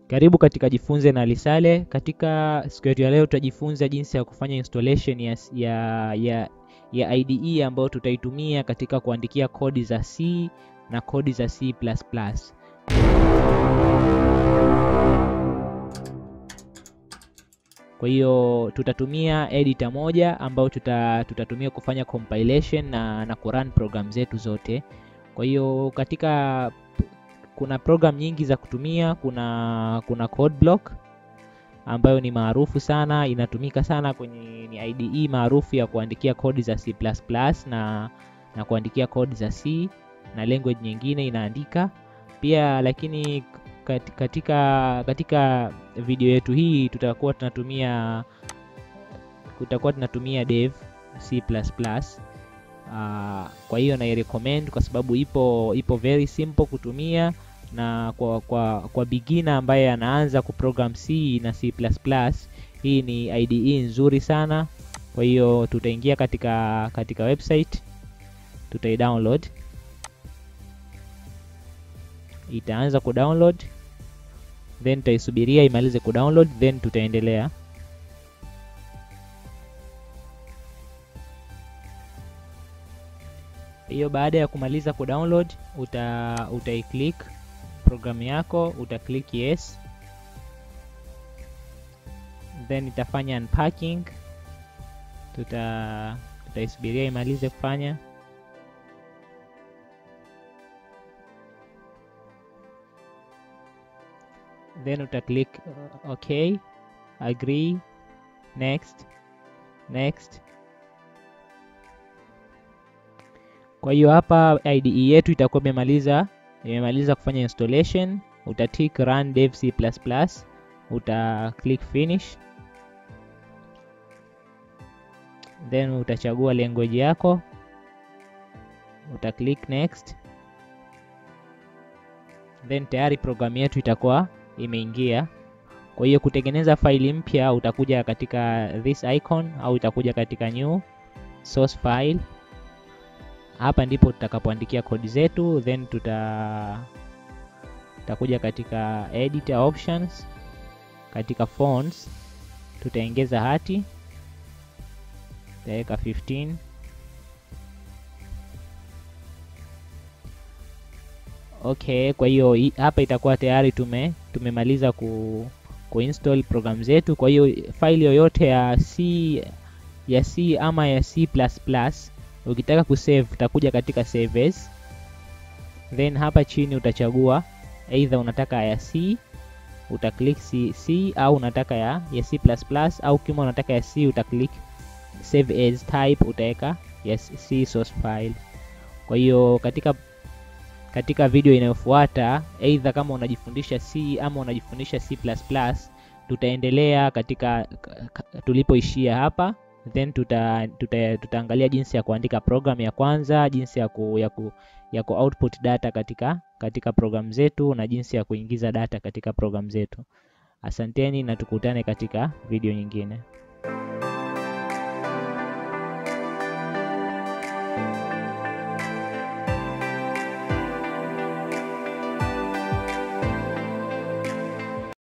Karibu katika Jifunze na Lisale. Katika siku yetu ya leo tutajifunza jinsi ya kufanya installation ya, ya, ya, ya IDE ambayo tutaitumia katika kuandikia kodi za C na kodi za C++. Kwa hiyo tutatumia editor moja ambayo tuta, tutatumia kufanya compilation na, na kurun program zetu zote. Kwa hiyo katika kuna program nyingi za kutumia. Kuna kuna CodeBlock ambayo ni maarufu sana, inatumika sana kwenye ni IDE maarufu ya kuandikia kodi za C++ na, na kuandikia kodi za C na language nyingine inaandika pia, lakini katika katika video yetu hii tutakuwa tunatumia tutakuwa tunatumia dev C++. Uh, kwa hiyo na recommend kwa sababu ipo ipo very simple kutumia na kwa kwa, kwa beginner ambaye anaanza kuprogram C na C++, hii ni IDE nzuri sana. Kwa hiyo tutaingia katika katika website tutaidownload, itaanza kudownload then tutaisubiria imalize kudownload then tutaendelea. Hiyo baada ya kumaliza kudownload uta utaiclick programu yako, uta click yes, then itafanya unpacking. Tuta tutaisubiria imalize kufanya. Then uta click okay, agree, next, next. Kwa hiyo hapa IDE yetu itakuwa imemaliza imemaliza kufanya installation. Uta tick run dev C++, uta click finish, then utachagua language yako, uta click next, then tayari programu yetu itakuwa imeingia. Kwa hiyo kutengeneza faili mpya utakuja katika this icon au itakuja katika new source file hapa ndipo tutakapoandikia kodi zetu, then tuta tutakuja katika editor options, katika fonts tutaongeza hati, tutaweka 15 okay. Kwa hiyo hapa itakuwa tayari tume tumemaliza ku kuinstall program zetu. Kwa hiyo faili yoyote ya C ya C ama ya C++ ukitaka kusave utakuja katika save as, then hapa chini utachagua either unataka ya C uta click C, C au unataka ya, ya C++ au kama unataka ya C uta click save as type utaweka ya C source file. Kwa hiyo katika katika video inayofuata either kama unajifundisha C ama unajifundisha C++, tutaendelea katika tulipoishia hapa then tuta, tuta, tutaangalia jinsi ya kuandika program ya kwanza, jinsi ya ku, ya ku, ya ku output data katika katika program zetu na jinsi ya kuingiza data katika program zetu. Asanteni na tukutane katika video nyingine.